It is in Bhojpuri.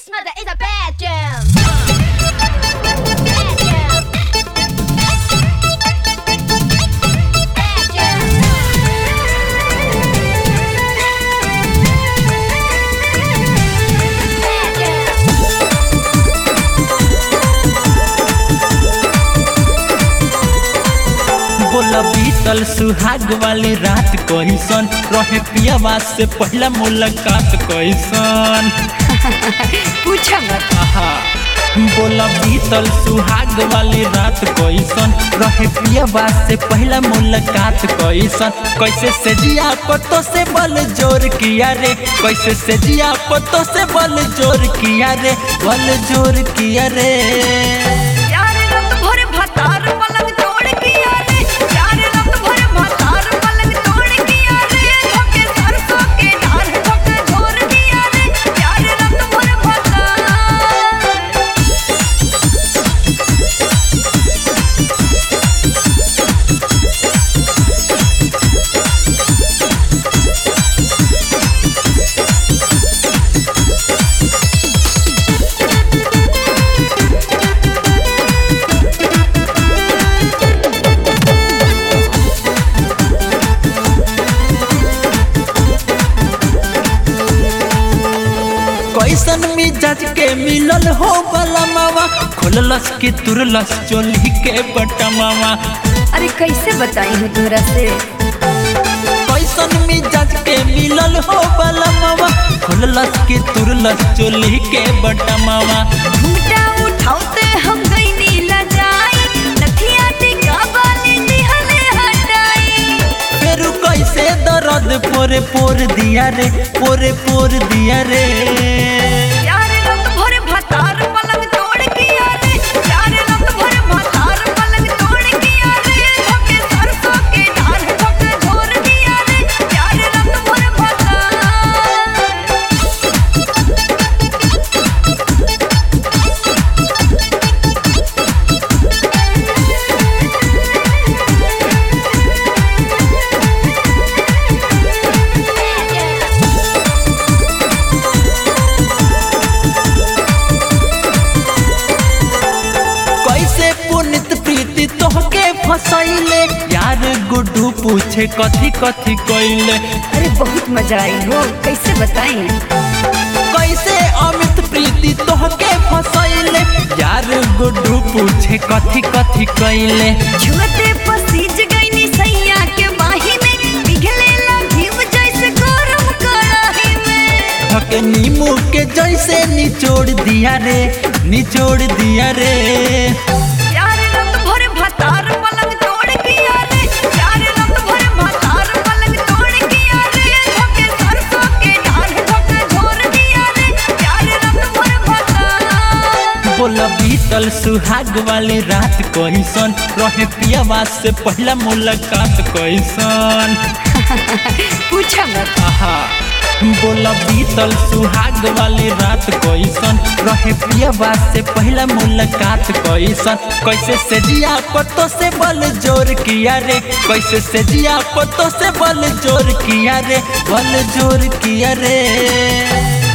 This mother is a bad jam. Bad jam. Bad jam. Bad jam. बोला बीतल सुहाग वाली रात कैसन रहे पियावा से पहला मुलाकात कैसन पूछा मत आहा बोला बीतल सुहाग वाली रात कैसन रहे पियावा से पहला मुलाकात कैसन कैसे से जिया पतो से बल जोर किया रे कैसे से जिया पतो से बल जोर किया रे बल जोर किया रे यार रात भर भतार पलंग तोड़ किया रे यार रात भर भतार पलंग तोड़ किया रे धोके सरसों के डाल धोके झोर किया रे यार रात भर भतार कैसन मिजाज के मिलल हो बलमावा खोललस के तुरलस चोली के बटमावा अरे कैसे बताई हूँ तोरा से कैसन मिजाज के मिलल हो बलमावा खोललस के तुरलस चोली के बटमावा घूमटा उठाते हम गई नीला जाई नथिया टिका वाली दिहले हटाई फेरू कैसे दर्द पोरे पोर दिया रे पोरे पोर दिया रे यार रात भर भतार पलंग तोड़ किया रे यार रात भर भतार पलंग तोड़ किया रे धोके सरसों के डाल धोके झोर दिया रे यार रात भर भतार Bad jam. कैसे पुनित प्रीति तोहके फसैले यार गुड्डू पूछे कथी कथी कैले अरे बहुत मजा आई हो कैसे बताई कैसे अमित प्रीति तोहके फसैले यार गुड्डू पूछे कथी कथी कैले छुअते पसीज गई नी सैया के बाही में पिघले लगी जैसे गरम कड़ाही में धके नींबू के जैसे निचोड़ दिया रे निचोड़ दिया रे यार रात भर भतार पलंग तोड़ किया रे यार रात भर भतार पलंग तोड़ किया रे धोके सरसों के डाल धोके झोर दिया रे यार रात भर भतार बोला बीतल सुहाग वाली रात कैसन रहे पियावा से पहला मुलाकात कैसन पूछा मत आहा बोला बीतल सुहाग वाली रात कैसन रहे पियावा से पहला मुलाकात कैसन कैसे से जिया पतो से बल जोर किया रे कैसे से जिया पतो से बल जोर किया रे बल जोर किया रे